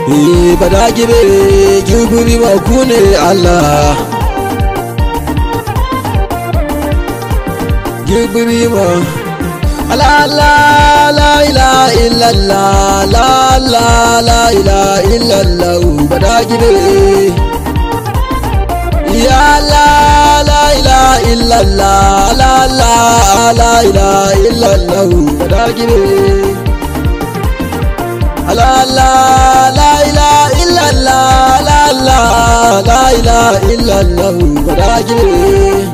Eh bada gibe gibiri ba ku ne Allah Gibiri ba La la la ila illallah la la la ila illallah bada gibe Ya la la ila illallah la la la ila illallah bada gibe La la la ila illallah la la la ila illallah bada gibe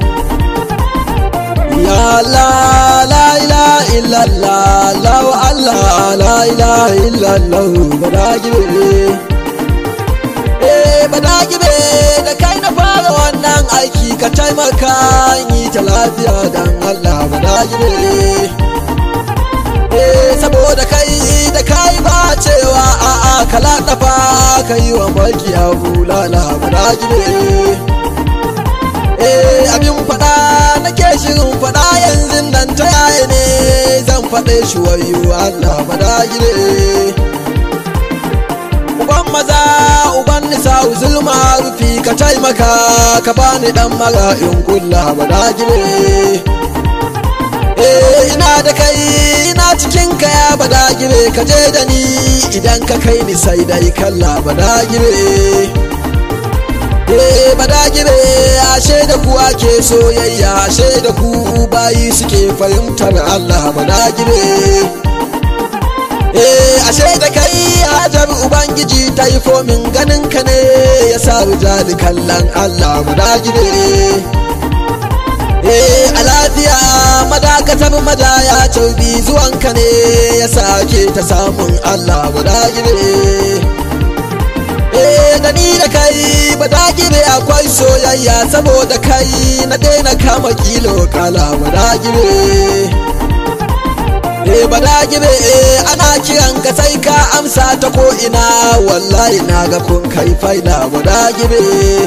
Ya la la ila illallah la Allah la ila illallah bada gibe Eh bada gibe da kai na fara wannan aiki ka taimaka yi ta lafiya dan Allah bada gibe Eh saboda kai da kai ba cewa a'a kala dafa kai wa mulki abu lala bada gibe Eh abin fada nake shirin fada yanzu nan ta yaya ne zan faɗe shi wayo Allah bada gibe Uban maza uban nisa zulma rufi ka taimaka ka bani dan mara in kulla bada gibe Eh ina da kai ina cikin ka ya bada gibe ka je da ni idan ka kai ni sai dai kalla bada gibe Eh bada gibe ashe da ku ake soyayya ashe da ku bayi suke fahimtar Allah bada gibe Eh ashe da kai hajar ubangiji ta yi fomin ganin ka ne ya sa rijali kallon Allah bada gibe Eh a lafiya madakatar madaya taubi zuwanka ne ya sake ta samun Allah guda gibe Eh da ni da kai bada gibe akwai soyayya saboda kai na daina kama kilo kala guda gibe Eh bada gibe eh ana kiran ka sai ka amsa ta ko ina wallahi na ga kun kai faida guda gibe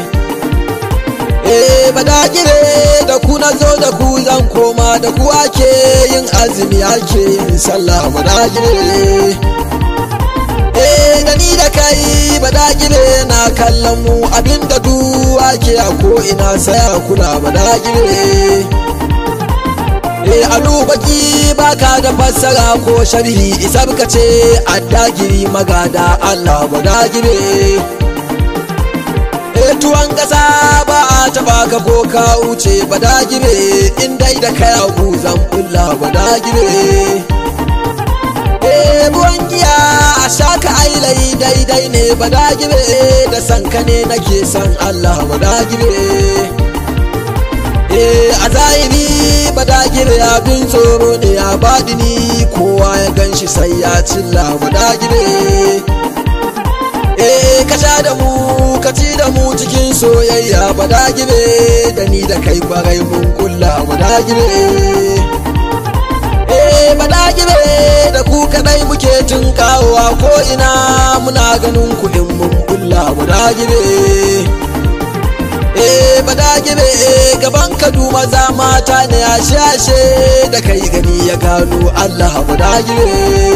Eh bada gibe da ku na zo da ku zan koma da ku ake yin azumi ake yin sallah bada gibe Eh da ni da kai bada gibe na kallon mu abinda du ake a ko ina sai a kula bada gibe Eh alu baki baka da fassara ko sharhi isar ka ce addagiri magada Allah bada gibe tuwon ƙasa ba a taba ka ko ka wuce ba da gibe in dai da kai abu zan bulla ba da gibe eh ruwan giya a shaka ailai daidai ne ba da gibe da san ka ne nake san Allah ba da gibe eh a zahiri ba da gibe abin tsoro ne a badini kowa ya ganshi sai ya cilla ba da gibe eh ka sha da mu ka ci da mu cikin soyayya ba da gibe da ni da kai kwarai mun kulla ba da gibe eh ba da gibe da ku kadai muke tun kawowa ko ina muna ganin ku in mun kulla ba da gibe eh ba da gibe gaban ka duma za mata ne ashe ashe da kai gani ya gano Allah ba da gibe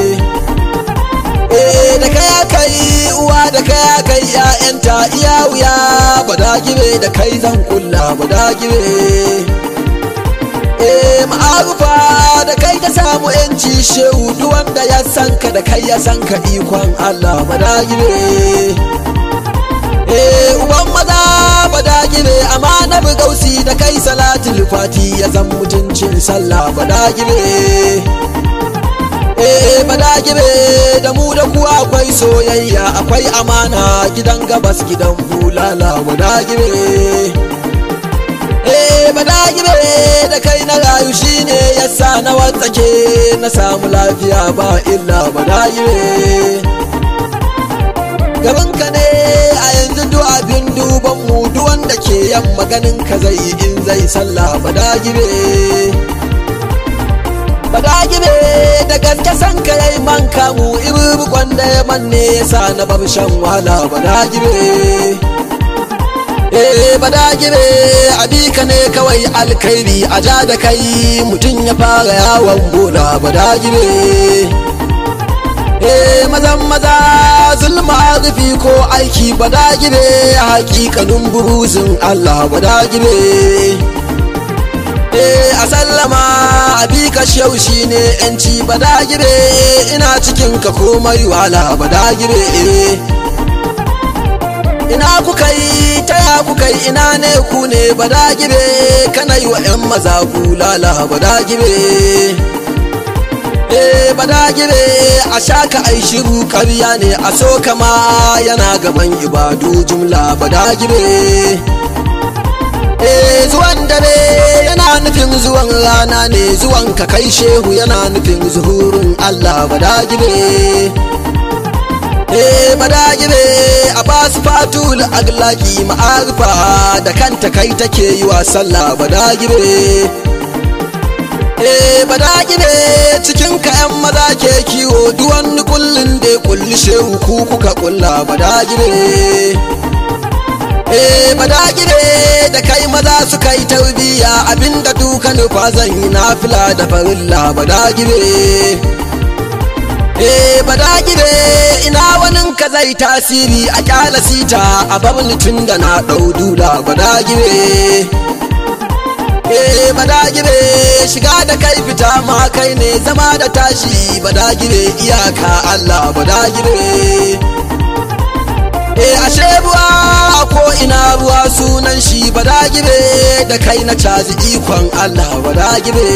Eh da kaya kai uwa da kaya kai ƴaƴanta iya wuya bada gibe da kai zan kulla bada gibe Eh ma'arufa da kai ka samu yanci shehu duk wanda ya san ka da kai ya san ka ikon Allah bada gibe Eh uban maza bada gibe amma na gausi da kai salatul fati ya zan mutuncin sallah bada gibe eh bada gibe da mu da ku akwai soyayya akwai amana gidan gabas gidan bulala bada gibe eh bada gibe da kai na rayu shine yasa na watsake na samu lafiya ba illa bada gibe gaban ka ne a yanzu duk abin duban mu duk wanda ke yan maganin ka zai in zai sallah bada gibe bada gibe da gaske san ka yayi man kamu ibu kwanda ya manne yasa na bar shan wahala bada gibe eh bada gibe abika ne kawai alkhairi a ja da kai mutum ya fara yawon bola bada gibe eh mazan maza zulma rufi ko aiki badagire hakikanin buruzin Allah badagire eh a sallama abi ka shau shine yanci badagire ina cikin ka komai wala badagire ina kuka yi taya kuka yi ina ne ku ne badagire kana yi wa 'yan maza bulala badagire eh badagire a shaka ai shiru karya ne a so kama yana gaban ibadu jumla badagire eh zuwan dare yana nufin zuwan rana ne zuwan ka kai shehu yana nufin zuhurin allah badagire eh badagire a basu fatul aglaki ma'arifa da kanta kai take yi wa sallah badagire eh badagire cikin kayan maza ke kiwo duwan kullun da kulli shehu ku kuka kulla badagire eh badagire da kai maza suka yi tarbiya abinda duka nufa zan yi nafila da farilla badagire eh badagire ina wanin ka zai tasiri a kyala sita a bar tun da na ɗau dula badagire eh badagire shiga da kai fita ma kai ne zama da tashi badagire iyaka Allah badagire eh ashe ruwa ko ina ruwa sunan shi badagire da kai na cazi ikon Allah badagire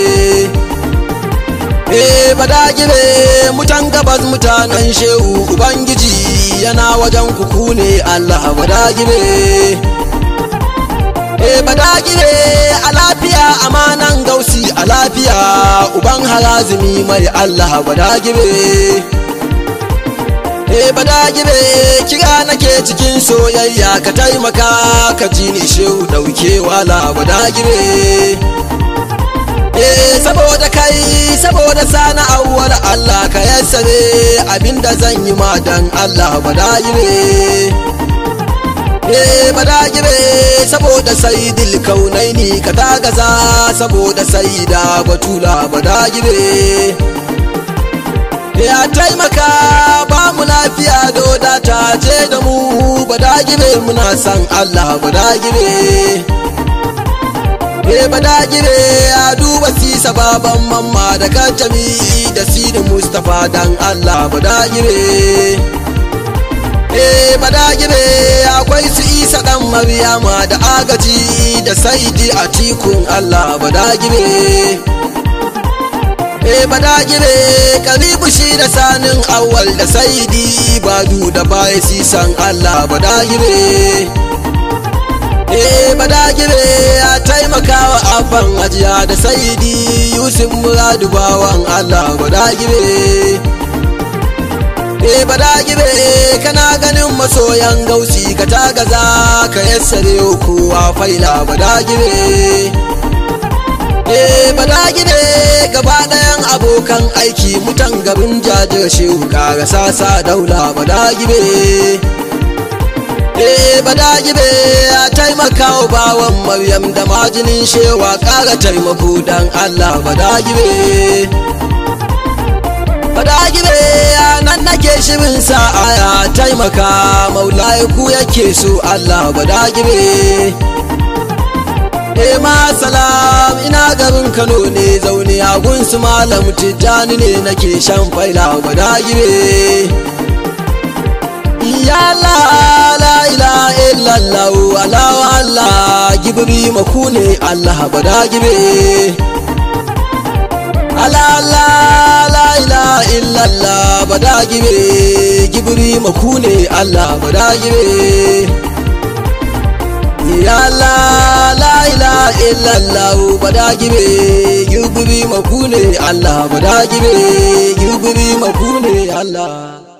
eh badagire mutan gabas mutanen shehu ubangiji yana wajen kuku ne Allah badagire eh badagire a lafiya amanan gausi a lafiya uban harazumi mai Allah badagire eh badagire kira nake cikin soyayya ka taimaka ka ji ni shehu dauke wala badagire eh saboda kai saboda sana awwal Allah ka yassare abinda zan yi ma dan Allah badagire eh badagire saboda saidil kaunaini ka tagaza saboda saida batula badagire ya taimaka ba mu lafiya doda ta je da mu badagire muna san Allah badagire eh badagire ya duba sisa baban mamma da kacami da sidi mustapha dan Allah badagire eh badagire akwai su isa dan maryama da agaji da saidi a tikun Allah badagire eh badagire karibu shi da sanin awal da saidi badu da baya sisan Allah badagire eh badagire ya taimaka wa abban ajiya da saidi yusuf muradu bawan Allah badagire eh badagire kana ganin masoyan gausi ka tagaza ka yassare kowa faila badagire eh badagire gaba ɗayan abokan aiki mutan garin jajir shehu kara sasa daula badagire eh badagire ya taimaka wa bawan maryam da majinin shewa kara taimako dan allah badagire badagire ya nan nake shirin sa'a ya taimaka maulaye ku yake so allah badagire Eh ma salam ina garin Kano ne zaune a gunsu malam Tijjani ne nake shan faila badagire Ya la la ilaha illallah Allah Allah gibri maku ne Allah badagire Allah Allah la ilaha illallah badagire gibri maku ne Allah badagire ya la la ilaha illallah badagire gibri makune Allah badagire gibri makune Allah